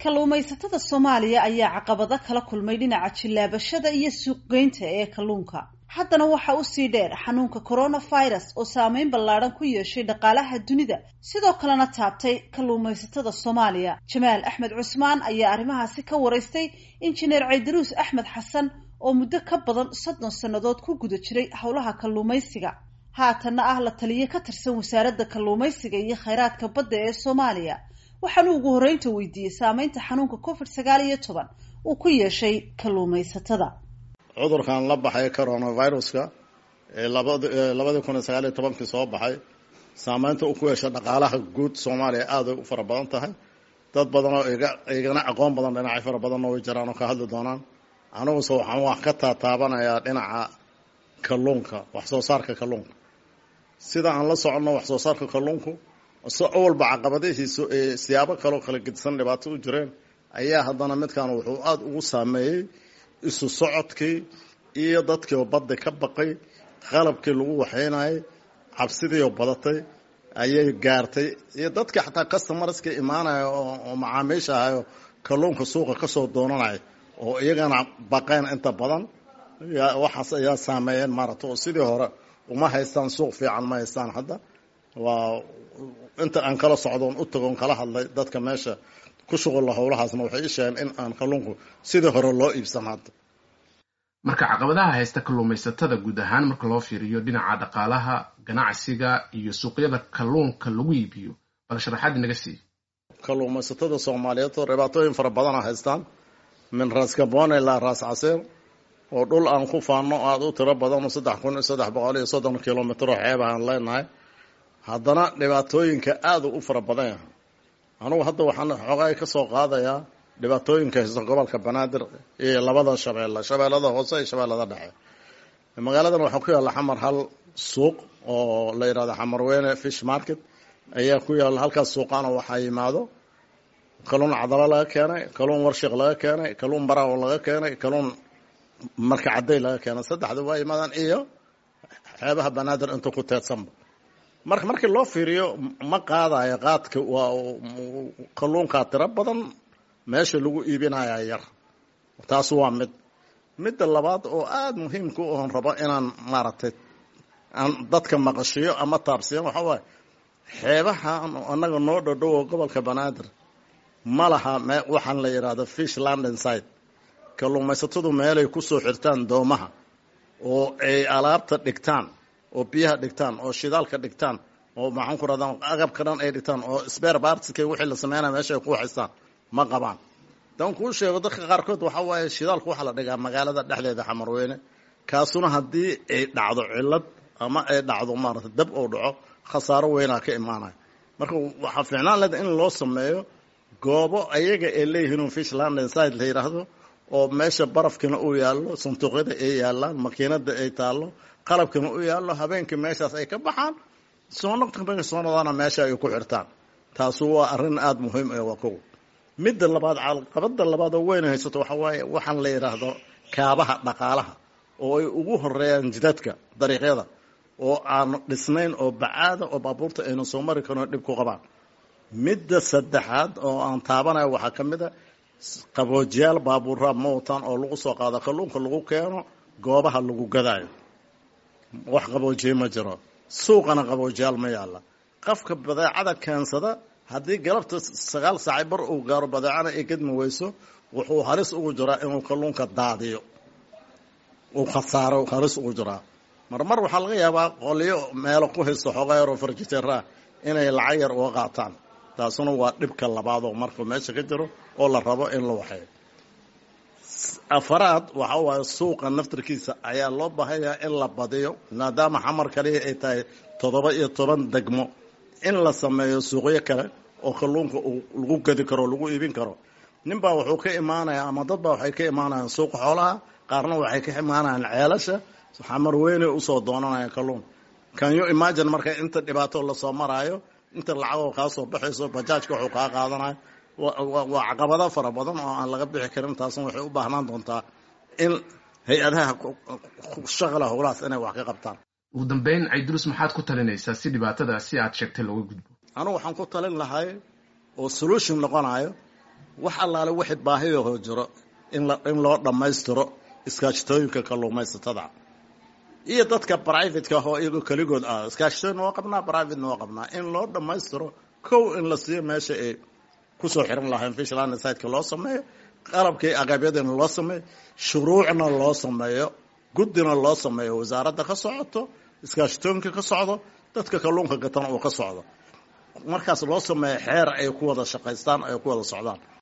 kalluumaysatada soomaaliya ayaa caqabado kala kulmay dhinaca jillaabashada iyo suuqgeynta ee kalluunka haddana waxaa usii dheer xanuunka coronavirus oo saameyn ballaadhan ku yeeshay dhaqaalaha dunida sidoo kalena taabtay kalluumaysatada soomaaliya jamaal axmed cusmaan ayaa arrimahaasi ka waraystay injineer caydaruus axmed xasan oo muddo ka badan soddon sannadood ku guda jiray howlaha kalluumaysiga haatanna ah la taliye ka tirsan wasaaradda kalluumaysiga iyo khayraadka badda ee soomaaliya waxaanu ugu horreynta weydiiyey saameynta xanuunka covid sagaal iyo toban uu ku yeeshay kalluumaysatada cudurkan la baxay coronaviruska ee labadii kun iyo sagaal iyo tobankii soo baxay saameynta uu ku yeeshay dhaqaalaha guud soomaaliya aaday u fara badan tahay dad badan oo igana aqoon badan dhinacyo fara badanna way jiraan oo ka hadli doonaan aniguse waxaan wax ka taataabanayaa dhinaca kalluunka wax soo saarka kalluunka sida aan la soconno wax soo saarka kalluunku so awalba caqabadihiisu ee siyaabo kaloo kala gedisan dhibaato u jireen ayaa haddana midkan wuxuu aada ugu saameeyey isu socodkii iyo dadkiioo badda ka baqay qalabkii lagu waxaynayay cabsidiioo badatay ayay gaartay iyo dadkii xataa customarska imaanaya oo macaamiisha ahayo kalluunka suuqa ka soo doonanaya oo iyagana baqeen inta badan waxaas ayaa saameeyeen maarata oo sidii hore uma haystaan suuq fiican ma haystaan hadda waa inta aan kala socdoon u tagoon kala hadlay dadka meesha ku shuqulla howlahaasna waxay ii sheegeen in aan kalluunku sidii hore loo iibsan hadda marka caqabadaha haysta kalluumaysatada guud ahaan marka loo fiiriyo dhinaca dhaqaalaha ganacsiga iyo suuqyada kalluunka lagu iibiyo bal sharaxaad inaga sii kalluumaysatada soomaaliyeed oo dhibaatooyin fara badana haystaan min raas gabone ilaa raas casiir oo dhul aan ku faanno aada u tiro badan oo saddex kun iyo saddex boqol iyo soddon kilomitro xeeba aan leenahay haddana dhibaatooyinka aada u fara badan yahay anugu hadda waxaan xoogaay ka soo qaadayaa dhibaatooyinka haysta gobolka banaadir iyo labada shabeelle shabeellada hoose iyo shabeellada dhexe magaaladan waxaa ku yaalla xamar hal suuq oo la yidhahdo xamarweyne fish market ayaa ku yaalla halkaas suuqaana waxaa yimaado kalluun cadalo laga keenay kalluun warshiq laga keenay kalluun baraawo laga keenay kalluun marka cadday laga keenay saddexda waa yimaadaan iyo xeebaha banaadir inta ku teedsanba marka markii loo fiiriyo ma qaadayo qaadka waa kalluunkaa tiro badan meesha lagu iibinaya yar taas waa mid midda labaad oo aada muhiimka u oon rabo inaan maaragtay aan dadka maqashiyo ama taabsiyo waxaa waaye xeebahan annaga noo dhodhowo gobolka banaadir ma laha waxaan la yidhaahdo fish london side kalluumaysatadu meelay kusoo xirtaan doomaha oo ay alaabta dhigtaan oo biyaha dhigtaan oo shidaalka dhigtaan oo maxaan ku rahdaa agabka dhan ay dhigtaan oo sbeer bartiska wixii la sameynaya meesha ay ku haystaan ma qabaan dan kuu sheego dadka qaarkood waxaa waaye shidaalku waxaa la dhigaa magaalada dhexdeeda xamarweyne kaasuna haddii ay dhacdo cillad ama ay dhacdo maarata dab oo dhaco khasaaro weynaa ka imaanaya marka waxaa fiicnaan leda in loo sameeyo goobo ayaga ay leeyihiin fish london side la yidhaahdo oo meesha barafkina uu yaallo sanduuqyada ay yaallaan makiinada ay taallo qalabkina u yaallo habeenkii meeshaas ay ka baxaan soonaqtabay soonadaana meesha ay ku xirtaan taasu waa arrin aada muhiim ee waa kow midda labaad caqabada labaad oo weyn haysato waxaa waaye waxaan la yidhaahdo kaabaha dhaqaalaha oo ay ugu horeeyaan jidadka dariiqyada oo aan dhisnayn oo bacaada oo baabuurta aynu soo mari karin oo dhib ku qabaan midda saddexaad oo aan taabanayo waxaa ka mid a qaboojiyaal baabuuraa ma wataan oo lagu soo qaado kalluunka lagu keeno goobaha lagu gadaayo wax qaboojiye ma jiro suuqana qaboojiyaal ma yaalla qofka badeecada keensada haddii galabta sagaal saacay bar uu gaaro badeecana ay gedmi weyso wuxuu halis ugu jiraa inuu kalluunka daadiyo uu khasaaro halis ugu jiraa marmar waxaa laga yaabaa qolyo meelo ku haysto xooga yaroo farjiteeraa inay lacag yar uga qaataan taasuna waa dhibka labaad oo marka meesha ka jiro oo la rabo in la waxeeyo afaraad waxa waaye suuqa naftarkiisa ayaa loo baahanyaa in la badiyo maadaama xamar kaliya ay tahay toddoba iyo toban degmo in la sameeyo suuqyo kale oo kalluunka lagu gadi karo o lagu iibin karo ninbaa wuxuu ka imaanaya ama dad baa waxay ka imaanayaan suuqa xoolaha qaarna waxay ka imaanayaan ceelasha xamar weynay usoo doonanaya kalluun can you imagine marka inta dhibaato lasoo maraayo inta lacagoo kaa soo baxayso bajaajka wuxuu kaa qaadanayo waa caqabado fara badan oo aan laga bixi karin taasna waxay u baahnaan doontaa in hay-adaha shaqala howlahaas inay wax ka qabtaan ugu dambeyn cayduruus maxaad ku talinaysaa si dhibaatada si aad sheegtay looga gudbo anugu waxaan ku talin lahay oo solution noqonayo wax allaale wixii baahiyahoo jiro in loo dhammaystiro iskaashatooyinka kalluumaysatada iyo dadka brivateka ah oo iyagoo keligood ah iskaashatooyin waa qabnaa privatena waa qabnaa in loo dhammaystiro kow in la siiyo meesha ay kusoo xiran lahayn fishland siteka loo sameeyo qalabkii aqabyadina loo sameeyo shuruucna loo sameeyo guddina loo sameeyo wasaaradda ka socoto iskaashatooyinka ka socdo dadka kalluunka gatana uu ka socdo markaas loo sameeyo xeer ay ku wada shaqaystaan ay ku wada socdaan